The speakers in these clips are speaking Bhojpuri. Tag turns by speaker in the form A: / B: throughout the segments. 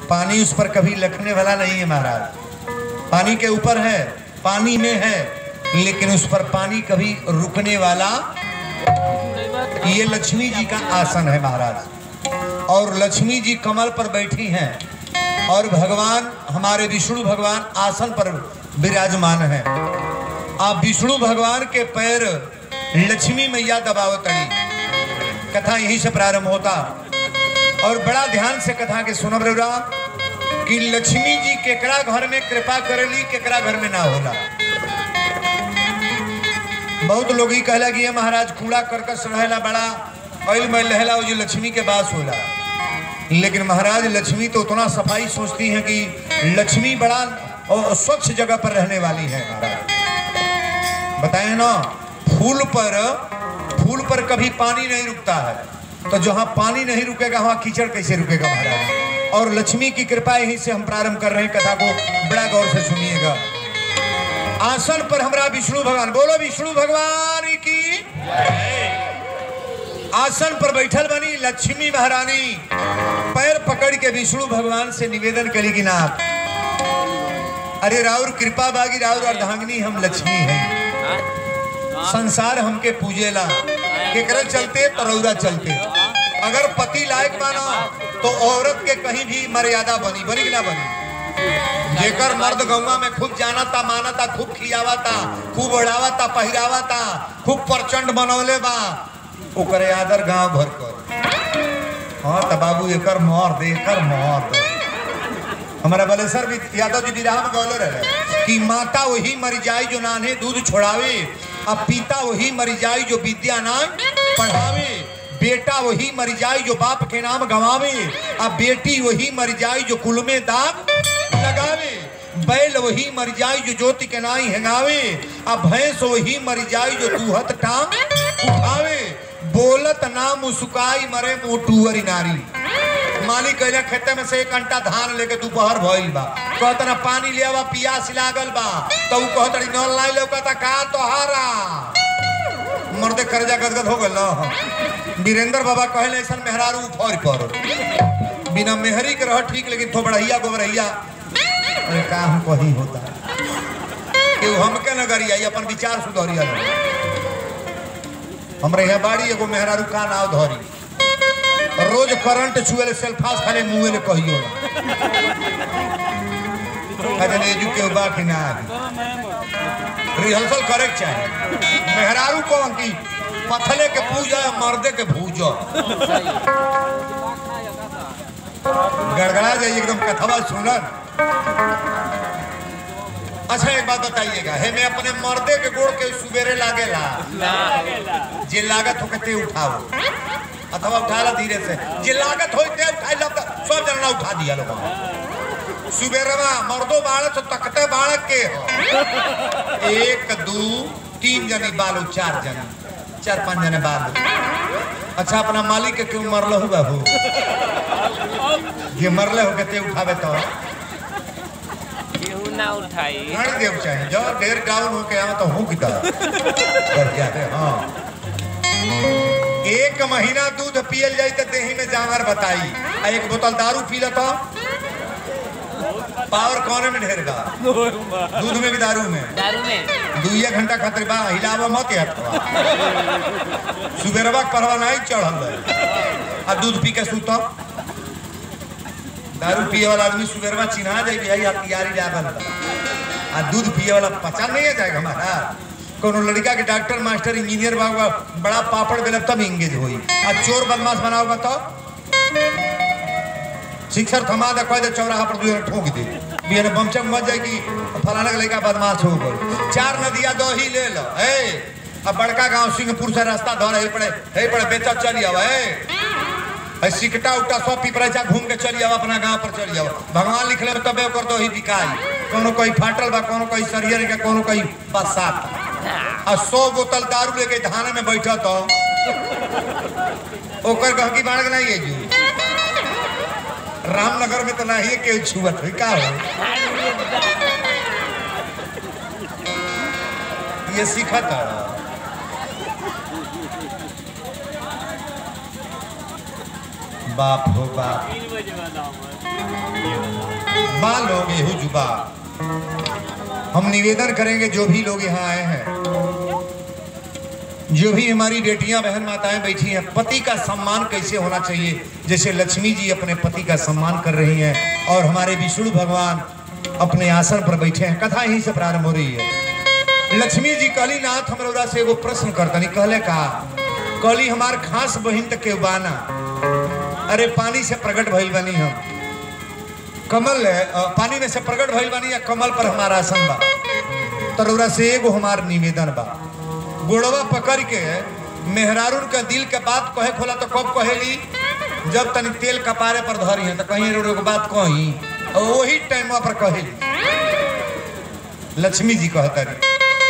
A: पानी उस पर कभी लखने वाला नहीं है महाराज पानी के ऊपर है पानी में है लेकिन उस पर पानी कभी रुकने वाला ये लक्ष्मी जी का आसन है महाराज और लक्ष्मी जी कमल पर बैठी हैं और भगवान हमारे विष्णु भगवान आसन पर विराजमान है आप विष्णु भगवान के पैर लक्ष्मी मैया दबावतड़ी कथा यहीं से प्रारंभ होता और बड़ा ध्यान से कथा के सुनब रउरा कि लक्ष्मी जी केकरा घर में कृपा करेली केकरा घर में ना होला बहुत लोग ही कहला कि ये महाराज कूड़ा करकस रहेला बड़ा ऑयल मैल रहेला वो जो लक्ष्मी के पास होला लेकिन महाराज लक्ष्मी तो उतना सफाई सोचती है कि लक्ष्मी बड़ा और स्वच्छ जगह पर रहने वाली है महाराज बताए ना फूल पर फूल पर कभी पानी नहीं रुकता है तो जहाँ पानी नहीं रुकेगा वहाँ कीचड़ कैसे रुकेगा महाराज और लक्ष्मी की कृपा यहीं से हम प्रारंभ कर रहे हैं कथा को बड़ा गौर से सुनिएगा आसन पर हमारा विष्णु भगवान बोलो विष्णु भगवान की आसन पर बैठल बनी लक्ष्मी महारानी पैर पकड़ के विष्णु भगवान से निवेदन करी कि नाथ अरे राउर कृपा बागी राउर अर्धांगिनी हम लक्ष्मी हैं संसार हमके पूजेला केकरे चलते तरौरा चलते अगर पति लायक माना तो औरत के कहीं भी मर्यादा बनी बनी कि ना बनी जेकर मर्द गौवा में खूब जानता मानता खूब खियावता खूब ओढ़ावता पहिरावता खूब प्रचंड बनौले बा ओकरे आदर गांव भर कर हाँ तो बाबू एकर मर्द एकर मर्द हमारा बलेसर भी यादव जी विराह में गौले रहे कि माता वही मर जाई जो नान्हे दूध छोड़ावे अब पिता वही मर जाई जो विद्या ना पढ़ावे बेटा वही मर जाई जो बाप के नाम गवावे अब बेटी वही मर जाई जो कुल में दाग लगावे बैल वही मर जाई जो ज्योति के नाई हेंगावे अब भैंस वही मर जाई जो दूहत टांग उठावे बोलत ना मुस्काई मरे मोटूअरी नारी मालिक कहले खेते में से एक घंटा धान लेके दोपहर भइल बा कहत ना पानी ले आवा पियास लागल बा तो ऊ कहत रही नल लाई ले कहता का तोहारा मर्दे कर्जा गदगद हो गल वीरेंद्र बाबा कहले ऐसा मेहरारू फौर पर बिना मेहरी के रह ठीक लेकिन थो बढ़िया गोबरहिया अरे का हम कहीं होता कि हमके न करिया ये अपन विचार सुधरिया हमरे यहाँ बाड़ी एगो मेहरारू का नाव धरी रोज करंट छुएले सेल्फास खाले मुंह ले कहियो अरे ले जु के बा कि ना रिहर्सल करे के चाहिए मेहरारू कौन की पथले के पूजा मर्दे के भूजा गड़गड़ा जाइए एकदम कथवा सुनन अच्छा एक बात बताइएगा हे मैं अपने मर्दे के गोड़ के सुबेरे लागेला जे लागत हो के उठाओ अथवा उठा ला धीरे से जे लागत होई ते उठाई ला त सब जना उठा दिया लोग सुबेरवा मर्दो बाड़क तो तकते बाड़क के हो एक दू तीन जनी बालू चार जनी चार पांच जने बालू अच्छा अपना मालिक के क्यों मरल हो बाबू जे मरले हो के ते उठावे तो
B: केहू ना उठाई
A: गाड़ी देव चाहिए जो ढेर डाउन हो के आवा तो हूँ की तरह कर क्या है हाँ एक महीना दूध पियल जाई तो देही में जांगर बताई आ एक बोतल दारू पी लेता पावर कौने में ढेर बा दूध में भी दारू में
B: दारू में
A: दुइया घंटा खातिर बा हिलावा मत हटवा सुबेरवा के परवा नहीं चढ़ल रहे आ दूध पी के सुत दारू पिए वाला आदमी सुबेरवा चिन्हा जाए भाई हथियारी लागल बा। आ दूध पिए वाला पचा नहीं है जाएगा हमारा कोनो लड़का के डॉक्टर मास्टर इंजीनियर बाबा बड़ा पापड़ बेलब तब इंगेज होई आ चोर बदमाश बनाओगा तो शिक्षर थमा दे कह दे चौराहा पर दूर ठोक दे बिहार बमचम मच जाए कि फलाना के लड़का बदमाश हो गए चार नदिया दो ही ले लो ए अब बड़का गांव सिंहपुर से रास्ता धर हे पड़े हे पड़े बेचा चली आवा ए ए, सिकटा उकटा सब पिपराचा घूम के चली आवा अपना गांव पर चली आवा भगवान लिखले में तबे कर दो ही बिकाई कोनो कोई फाटल बा कोनो कोई सरियर के कोनो कोई बसात आ सौ बोतल दारू लेके धान में बैठा तो ओकर गहकी बाढ़ नहीं है जू रामनगर में तो नहीं है के छुअत हुई का हो ये सीखत है बाप हो बाप
B: तीन बजे वाला हमार
A: माँ लोग एहू जुबा हम निवेदन करेंगे जो भी लोग यहाँ आए हैं जो भी हमारी बेटियां बहन माताएं बैठी हैं पति का सम्मान कैसे होना चाहिए जैसे लक्ष्मी जी अपने पति का सम्मान कर रही हैं और हमारे विष्णु भगवान अपने आसन पर बैठे हैं कथा यहीं से प्रारंभ हो रही है लक्ष्मी जी कहली नाथ हमरोरा से एगो प्रश्न करतनी कहले का कहली हमार खास बहिन तक के बाना अरे पानी से प्रकट भइल बनी हम कमल है अ, पानी में से प्रकट भइल बनी या कमल पर हमारा आसन बा तरोरा से एगो हमार निवेदन बा गोड़वा पकड़ के मेहरारून का दिल के बात कहे खोला तो कब कहेली जब तनी तेल कपारे पर धरी है तो कहीं रो के बात कही और वही टाइम पर कहेली लक्ष्मी जी कहता रही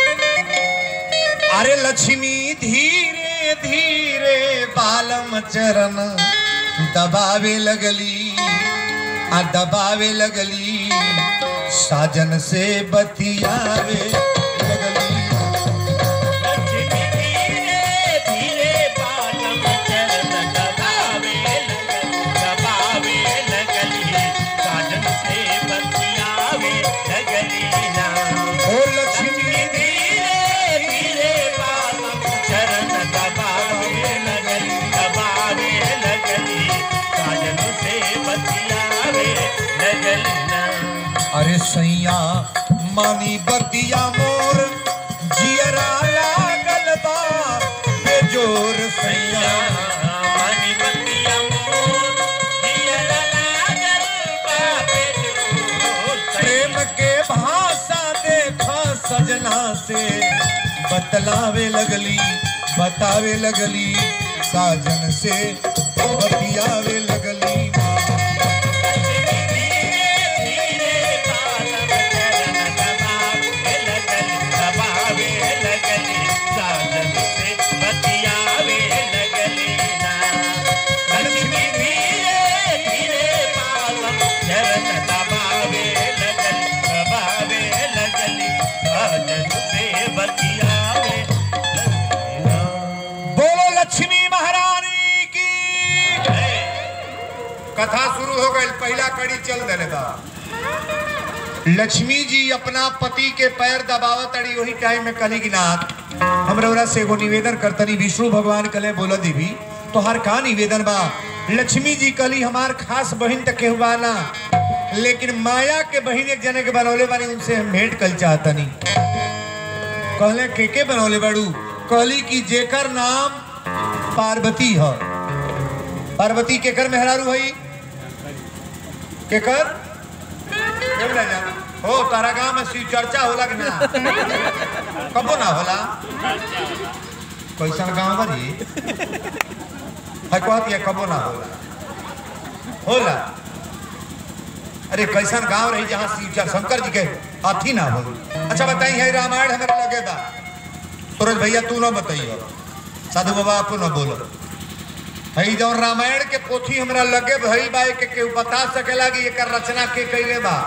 A: अरे लक्ष्मी धीरे धीरे बालम चरण दबावे लगली आ दबावे लगली साजन से बतियावे लगली
B: लक्ष्मी धीरे धीरे पालम चरण दबावे लगली दबावे लगली साजन से बतियावे लगली ना
A: ओ लक्ष्मी
B: धीरे धीरे पालम चरण दबावे लगली दबावे लगली साजन से बतियावे लगली ना
A: अरे सैया मानी बतिया मोर जियरा लागल बा बेजोर सैया
B: मनी बतिया मोर दिया लागल बाबे जोर
A: प्रेम के भाषा देखा सजना से बतलावे लगली बतावे लगली साजन से बतियावे लगली बोलो लक्ष्मी महारानी की कथा शुरू हो गई पहला कड़ी चल देने बा लक्ष्मी जी अपना पति के पैर दबावत अड़ी वही टाइम में कली की नाथ हमरा से एगो निवेदन करतनी विष्णु भगवान कले बोला देवी तोहार का निवेदन बा लक्ष्मी जी कली हमार खास बहन तक के हुआ ना लेकिन माया के बहन एक जने के बनौले बानी उनसे हम भेंट कल चाहतनी कहले के के बनौले बाड़ू कहली कि जेकर नाम पार्वती है पार्वती केकर मेहरारू हई केकर केम ना जान हो तारा गांव में शिव चर्चा होला कि ना कबो ना होला कैसन गांव बनी है कहत ये कबो ना होला होला अरे कैसन गांव रही जहाँ शिव चर शंकर जी के अथी ना हो अच्छा बताई है रामायण हमारे लगे बा सूरज भैया तू ना बताइए साधु बाबा आपको ना बोलो हई जौन रामायण के पोथी हमरा लगे भई बा के केहू बता सकेला कि एकर रचना के कइले बा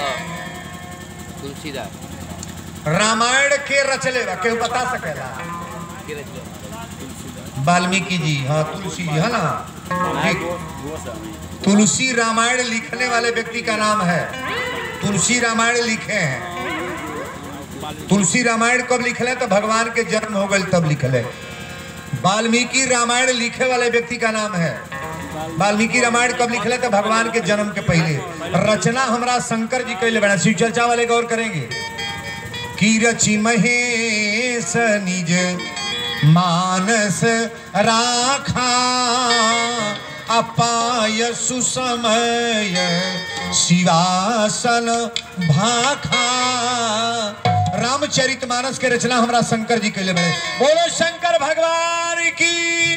C: तुलसीदास
A: रामायण के रचले बा केहू बता सकेला
C: के रचले
A: वाल्मीकि जी हाँ तुलसी जी है ना तुलसी रामायण लिखने वाले व्यक्ति का नाम है तुलसी रामायण लिखे हैं तुलसी रामायण कब लिखले तो भगवान के जन्म हो गए तब लिखले वाल्मीकि रामायण लिखे वाले व्यक्ति का नाम है वाल्मीकि रामायण कब लिखले तो भगवान के जन्म के पहले रचना हमरा शंकर जी कैले बना शिव चर्चा वाले गौर करेंगे की रचि महेश निज मानस राखा अपाय सुसमय शिवासन भाखा रामचरित मानस के रचना हमरा शंकर जी के लिए बने बोलो शंकर भगवान की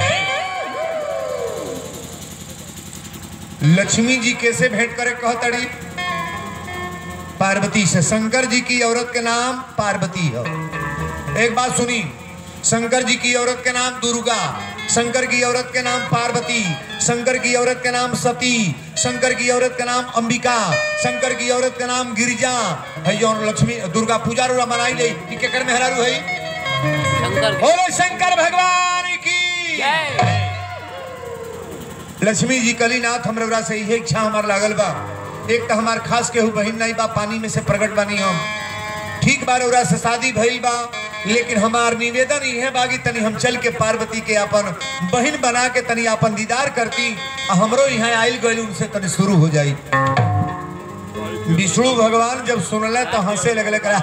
A: लक्ष्मी जी कैसे भेंट करे कहतड़ी पार्वती से शंकर जी की औरत के नाम पार्वती है एक बात सुनी शंकर जी की औरत के नाम दुर्गा शंकर की औरत के नाम पार्वती शंकर की औरत के नाम सती शंकर की औरत का नाम अंबिका शंकर की औरत का नाम गिरिजा है जो लक्ष्मी दुर्गा पूजा रोड़ा मनाई ले कि केकर मेहरारू है
C: शंकर की-
A: बोलो शंकर भगवान की
C: जय।
B: जय।
A: लक्ष्मी जी कैसे भेंट करे कहतड़ी पार्वती से शंकर जी की औरत के नाम पार्वती शंकर की औरत के नाम दुर्गा शंकर की औरत के नाम अंबिका शंकर की औरत के नाम गिरिजा है जौन लक्ष्मी दुर्गा पूजा रोड़ा मनाई ले कि केकर मेहरारू है
C: शंकर
A: बोलो शंकर भगवान की
C: जय।
A: लक्ष्मी जी कलीनाथ हमरवरा से यही इच्छा हमार लागल बा एक तो हमार खास केहू बहिन नहीं बा पानी में से प्रकट बानी हम ठीक बा रउरा से शादी भइल बा लेकिन हमार निवेदन इहे बागी तनी हम चल के पार्वती के अपन बहिन बना के तनी अपन दीदार करती आ हमरो यहाँ आइल गइल उनसे तनी शुरू हो जाई विष्णु भगवान जब सुनले तो हंसे लगले करा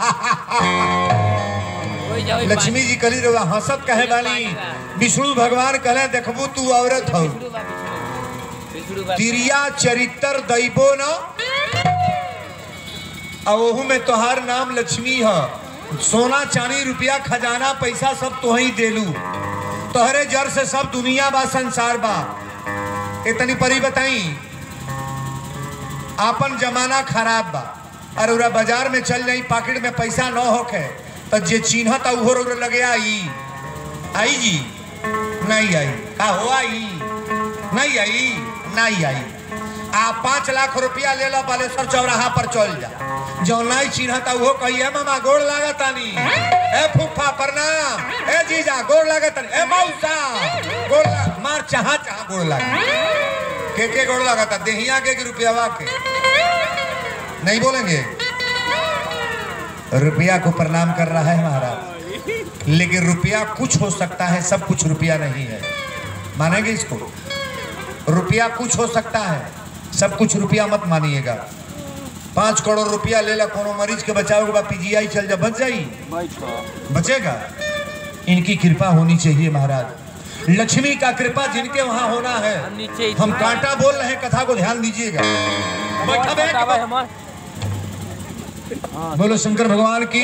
C: कोई जाओ
A: लक्ष्मी जी कली रउआ हंसत कहे बानी विष्णु भगवान कहले देखबू तू औरत हौ तिरिया चरित्र दैबो न आ ओहू में तोहार नाम लक्ष्मी ह सोना चांदी रुपया खजाना पैसा सब तो ही देलू तोहरे जर से सब दुनिया बा संसार बा इतनी परी बताई आपन जमाना खराब बा और उरा बाजार में चल जाई पॉकेट में पैसा न होके तो जे चिन्हत उहो रो लगे आई आई जी नहीं आई का हो आई नहीं आई नहीं आई आ पाँच लाख रुपया ले लो बालेश्वर चौराहा पर चल जा जो नहीं चिन्हता वो कहिए मामा गोड़ लागतानी ए फूफा प्रणाम ए जीजा गोड़ लागतानी ए मौसा गोड़ ला- मार चाहा चाहा गोड़ लाग के के गोड़ लागता देहिया के कि रुपया के नहीं बोलेंगे रुपया को प्रणाम कर रहा है महाराज लेकिन रुपया कुछ हो सकता है सब कुछ रुपया नहीं है मानेंगे इसको रुपया कुछ हो सकता है सब कुछ रुपया मत मानिएगा पाँच करोड़ रुपया ले ला कोनो मरीज के बचाओगे बा पीजीआई चल जा बच जाई बचेगा इनकी कृपा होनी चाहिए महाराज लक्ष्मी का कृपा जिनके वहां होना है
C: नीचे
A: हम कांटा बोल रहे हैं कथा को ध्यान दीजिएगा बैठा बैठ बोलो शंकर भगवान की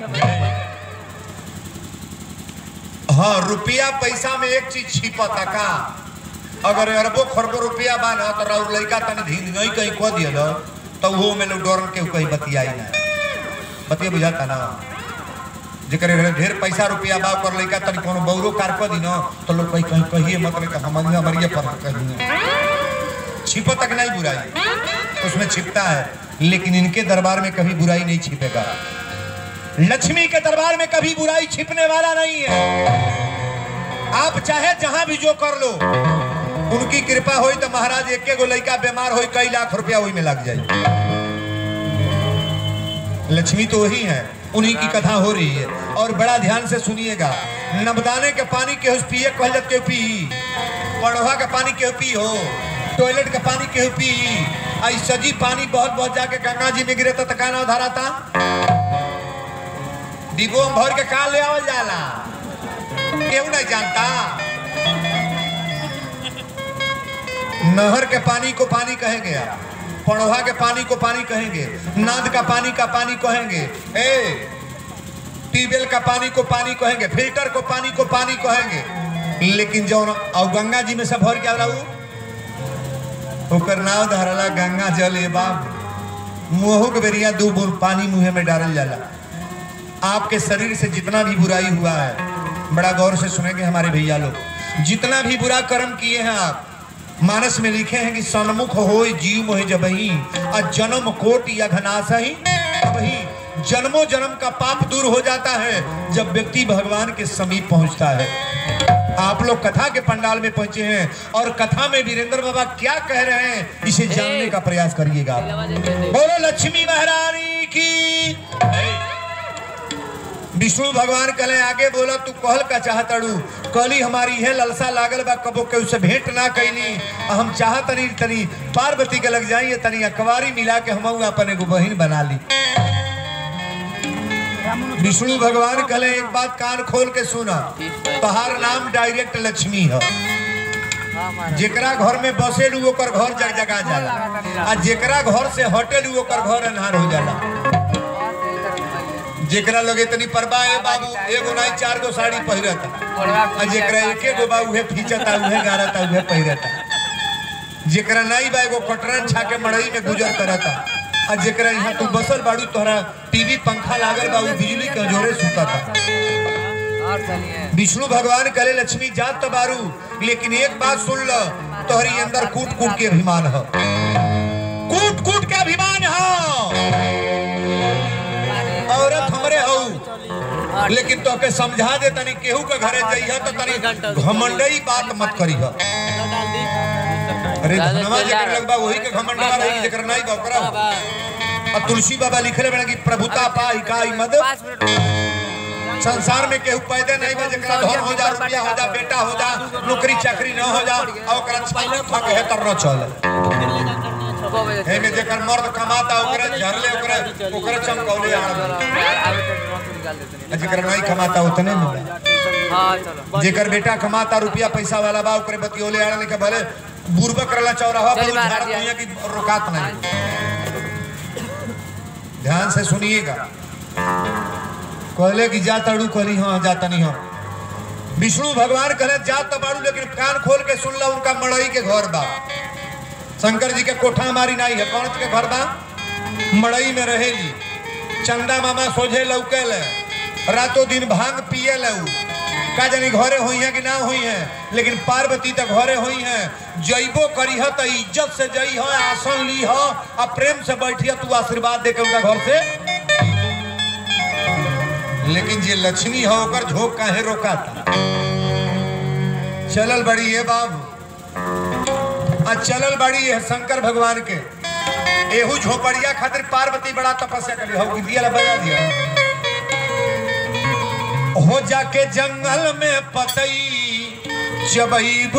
A: हाँ रुपया पैसा में एक चीज छिपता का अगर अरबो खरबो रुपया बा ना तो राउर लड़का तनी धीन गई कहीं कह दिया तो वो में लोग डरन के कहीं बतियाई ना बतिया बुझाता ना जेकर घरे ढेर पैसा रुपया बा कर लड़का तनी कोनो बौरो कार कह दी ना तो लोग कहीं कहीं कहिए मत नहीं हम हमारे पर कहीं छिपो तक नहीं बुराई उसमें छिपता है लेकिन इनके दरबार में कभी बुराई नहीं छिपेगा लक्ष्मी के दरबार में कभी बुराई छिपने वाला नहीं है आप चाहे जहां भी जो कर लो उनकी कृपा होई तो महाराज एक गो लड़का बीमार होई कई लाख रुपया वही में लग जाए लक्ष्मी तो वही है उन्हीं की कथा हो रही है और बड़ा ध्यान से सुनिएगा नबदाने के पानी के पिए कहलत के पी पड़वा के पानी के पी हो टॉयलेट का पानी के पी आई सजी पानी बहुत बहुत जाके गंगा जी में गिरे तो तकाना धारा था डिबो में भर के कहा ले आवल जाला केहू नहीं जानता नहर के पानी को पानी कहेंगे आप पड़ोहा के पानी को पानी कहेंगे नाद का पानी का पानी कहेंगे ए ट्यूबवेल का पानी को पानी कहेंगे फिल्टर को पानी को पानी कहेंगे लेकिन जो और गंगा जी में सब भर के आवला उ ओकर नाव धरला गंगा जल ए बाप मुंहों के बेरिया दू बूंद पानी मुंह में डालल जाला आपके शरीर से जितना भी बुराई हुआ है बड़ा गौर से सुनेंगे हमारे भैया लोग जितना भी बुरा कर्म किए हैं आप मानस में लिखे हैं कि सन्मुख हो जीव मोह जबही आ जन्म कोट या घनासही अबही जन्मों जन्म का पाप दूर हो जाता है जब व्यक्ति भगवान के समीप पहुंचता है आप लोग कथा के पंडाल में पहुंचे हैं और कथा में वीरेंद्र बाबा क्या कह रहे हैं इसे जानने का प्रयास करिएगा बोलो लक्ष्मी महारानी की विष्णु भगवान कहले आगे बोला तू कहल का चाहतड़ू कहली हमारी है ललसा लागल बा कबो के उसे भेंट ना कैली आ हम चाहतनी तनी पार्वती के लग जाइए तनी अकवारी मिला के हम अपन एगो बहिन बना ली विष्णु भगवान कहले एक बात कान खोल के सुना तहार नाम डायरेक्ट लक्ष्मी है जेकरा घर में बसेलू ओकर घर जग जगा जाला आ जेकरा घर से हटेलू ओकर घर अन्हार हो जाला जेकरा लगे तनी परबा है बाबू एगो नहीं चार गो साड़ी पहिरता आ जेकरा एके गो बा उहे फीचता उहे गारता उहे पहिरता जेकरा नहीं बा एगो कटरन छाके मड़ई में गुजर करता आ जेकरा यहाँ तू बसल बाड़ू तोहरा टीवी पंखा लागल बा उ बिजली के जोरे सुता था
C: और चलिए
A: विष्णु भगवान करे लक्ष्मी जात तो बारू लेकिन एक बात सुन लो तोहरी अंदर कूट कूट के अभिमान है कूट कूट के अभिमान है औरत हमरे हऊ लेकिन तो के समझा दे तनी केहू के घरे जइह तो तनी घमंडई बात मत करी
C: डाल दी
A: अरे
C: ज्यादा
A: धनवा
C: चिल्ला
A: जेकर
C: रहा।
A: लगबा वही के घमंड बा रही जेकर नहीं बा ओकरा
C: हाँ,
A: हो।
C: बा।
A: और तुलसी बाबा लिखले बना कि प्रभुता पाई काई मद
C: पाँच मिनट
A: संसार में केहू पैदे नहीं बा जेकरा धन हो जा रुपया हो जा बेटा हो जा नौकरी चाकरी न हो जा और ओकरा छाले खा के हेतर न चले
C: छः बजे
A: हे में जेकर मर्द कमाता ओकरा झरले ओकरा ओकरा चमकौले आड़
C: आवे तो ड्रॉप निकाल देते नहीं
A: जेकर नहीं कमाता उतने में
C: हाँ चलो
A: जेकर बेटा कमाता रुपया पैसा वाला बा ओकरे बतियोले आड़ के भले बुरबा करला चौराहा पर
C: चल बाहर
A: झाड़
C: दिया।
A: दुनिया की रोकात नहीं ध्यान से सुनिएगा कहले कि जा तड़ू कहली हाँ जाता नहीं हम विष्णु भगवान कहले जा तो बाड़ू लेकिन कान खोल के सुन ला उनका मड़ई के घर बा शंकर जी के कोठा हमारी नहीं है कौन के घर बा मड़ई में रहेली चंदा मामा सोझे लौकेल रातों दिन भांग पिए लऊ का जानी घरे हुई है कि ना हुई है लेकिन पार्वती तो घरे हुई है जइबो करी है तो इज्जत से जई है आसन ली है और प्रेम से बैठी है तू आशीर्वाद दे के उनका घर से लेकिन जे लक्ष्मी है ओकर झोंक काहे रोकाता चलल बड़ी है बाबू आ चलल बड़ी है शंकर भगवान के एहू झोपड़िया खातिर पार्वती बड़ा तपस्या करी हो दिया ला बजा दिया हो जाके जंगल में पतई चबईबू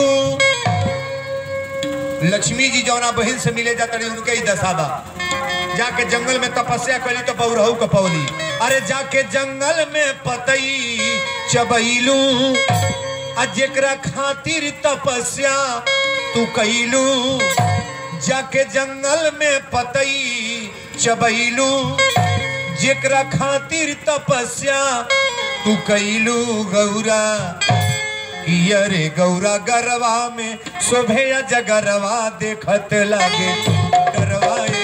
A: लक्ष्मी जी जौना बहन से मिले जाता रही उनके ही दशा बा जाके जंगल में तपस्या करी तो बौरहू कपौली अरे जाके जंगल में पतई चबईलू आ जेकरा खातिर तपस्या तू कैलू जाके जंगल में पतई चबईलू जेकरा खातिर तपस्या तू कैलू गौरा कि अरे गौरा गरवा में शोभे जगरवा देखत लागे डरवाए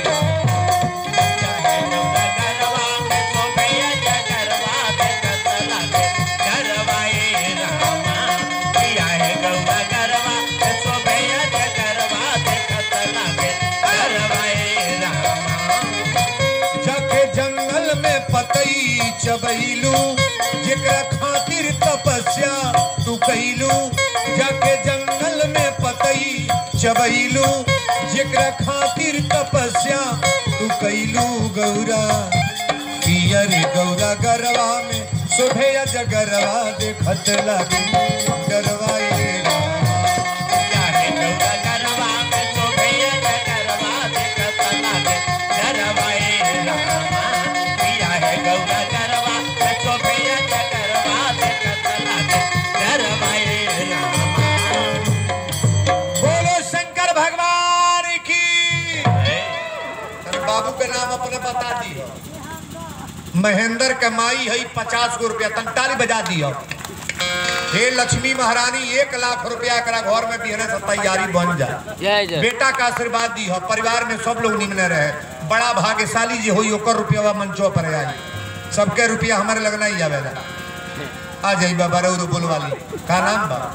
A: जाके जंगल में पतई चबैलू जेकरा खातिर तपस्या तू कैलू जाके जंगल में पतई चबैलू जेकरा खातिर तपस्या तू कैलू गौरा पियर गौरा गरवा में शोभे जगरवा देखत लागे डरवाए बोलो शंकर भगवान की तेरे बाबू के नाम अपने बता दियो महेंद्र के माई है पचास गो रुपया तंताली बजा दियो हे लक्ष्मी महारानी एक लाख रुपया करा घर में बिहने से तैयारी बन जाए
C: जय जय
A: बेटा का आशीर्वाद दी हो परिवार में सब लोग निमने रहे बड़ा भाग्यशाली जी हुई ओकर रुपया मंचो पर आई सबके रुपया हमारे लगना ही आवेला आ जाई बाबा रऊ बोल वाली का नाम बा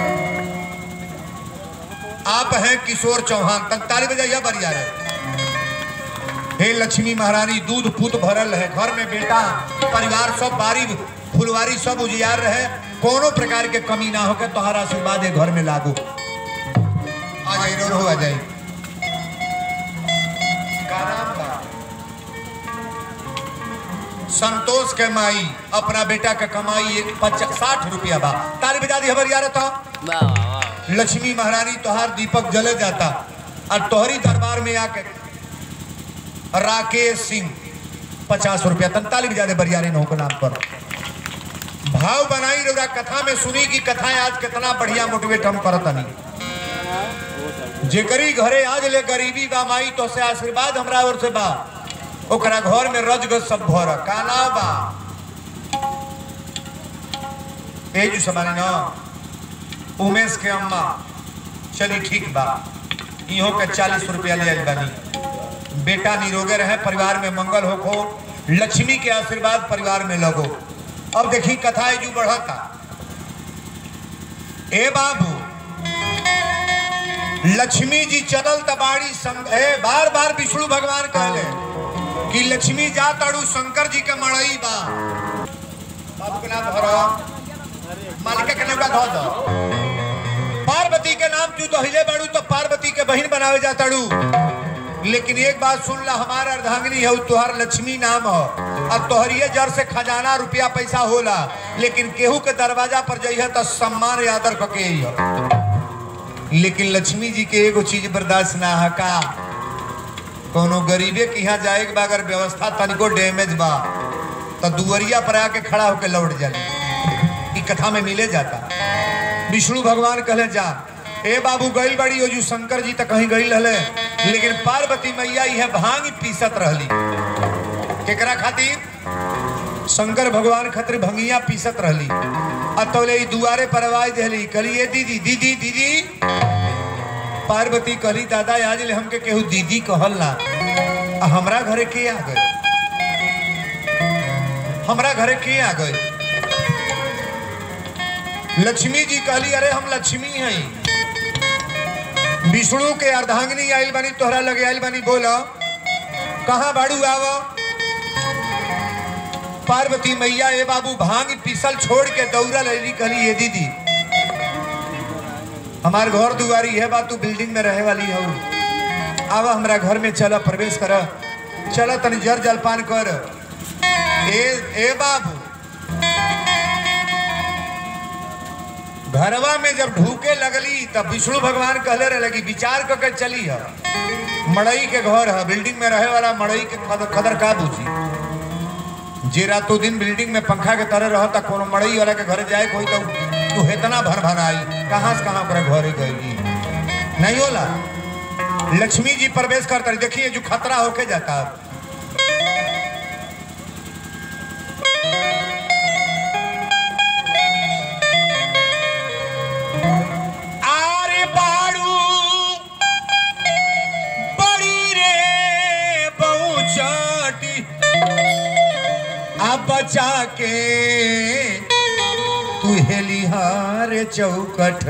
A: आप हैं किशोर चौहान तंताली बजाइया बरिया रे हे लक्ष्मी महारानी दूध पुत भरल है घर में बेटा परिवार सब बारी फुलवारी सब उजियार रहे कोनो प्रकार के कमी ना हो के तोहरा आशीर्वाद है घर में लागू आ जाई रो रो आ जाई का नाम बा? संतोष के माई अपना बेटा के कमाई एक पचास साठ रुपया बा ताली बजा दी हमारी यार था
C: वाह वाह वाह
A: लक्ष्मी महारानी तोहार दीपक जले जाता और तोहरी दरबार में आके राकेश सिंह पचास रुपया तंतालीस ज्यादा बरियारे नौ के नाम पर भाव बनाई रहा कथा में सुनी की कथाएं आज कितना बढ़िया मोटिवेट हम करत नहीं जेकरी घरे आज ले गरीबी बा माई तो से आशीर्वाद हमरा ओर से बा ओकरा घर में रजगज सब भर का नाम बा ए जो समाने ना उमेश के अम्मा चली ठीक बा इहो के चालीस रुपया ले आइल बानी बेटा निरोगे रहे परिवार में मंगल हो खो लक्ष्मी के आशीर्वाद परिवार में लगो अब देखी कथा है जो बढ़ता ए बाबू लक्ष्मी जी चलल तबाड़ी संग ए बार बार विष्णु भगवान कहले कि लक्ष्मी जा ताड़ू शंकर जी के मड़ई बा बाबू के नाम धरो मालिका के नौका धो दो पार्वती पार्वती के नाम तू दहिले बाड़ू तो पार्वती के बहन बनावे जाताड़ू लेकिन एक बात सुन ला हमार अर्धांगिनी है तुहार लक्ष्मी नाम हो और तोहरिए जर से खजाना रुपया पैसा होला लेकिन केहू के दरवाजा पर जइह तो सम्मान आदर कके अइह। लेकिन लक्ष्मी जी के एगो चीज बर्दाश्त ना है का कोनो गरीबे के यहाँ जाए के बा अगर व्यवस्था तनिको डैमेज बा तो दुवरिया पर आके खड़ा होके लौट जाली ई कथा में मिले जाता विष्णु भगवान कहले जा ए बाबू गइल बड़ी ओजू शंकर जी तक कहीं गइल रहले लेकिन पार्वती मैया यह भांग पीसत रहली केकरा खातिर शंकर भगवान खतर भंगिया पीसत रहली अतौले ई दुआरे पर आवाज देली कहली ए दीदी दीदी दीदी पार्वती कहली दादा आज ले हमके केहू दीदी कहल ना आ हमरा घरे के आ गए हमरा घरे के आ गए लक्ष्मी जी कहली अरे हम लक्ष्मी हई विष्णु के अर्धांगिनी आइल बानी तोहरा लगे आइल बानी बोलो कहाँ बाड़ू आव पार्वती मैया ए बाबू भांग पीसल छोड़ के दौड़ा लैली कहली ये दीदी हमार घर दुआरी है बा तू बिल्डिंग में रहे वाली हो आवा हमरा घर में चला प्रवेश कर चला तनी जर जलपान कर ए ए बाबू घरवा में जब ढूके लगली तब विष्णु भगवान कहले रहे कि विचार करके चली है मड़ई के घर है बिल्डिंग में रहे वाला मड़ई के खदर, खदर का बूझी जे रातों दिन बिल्डिंग में पंखा के तरह रहता कोनो मड़ई वाला के घर जाए कोई तो तू इतना भर भर आई कहाँ से कहाँ ओकरा घरे गई नहीं होला लक्ष्मी जी प्रवेश करता रही देखिए जो खतरा होके जाता
B: आरे बाड़ू बड़ी रे बहुचाटी
A: आ बचा के तू हेलिहार चौकट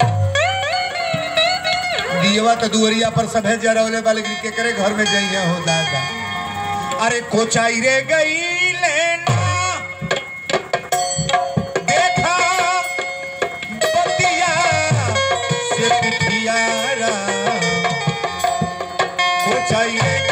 A: दियवा तो दुवरिया पर सब है जरौले वाले के करे घर में जाइए हो दादा अरे कोचाई रे गई लेना देखा बतिया से पिठियारा कोचाई रे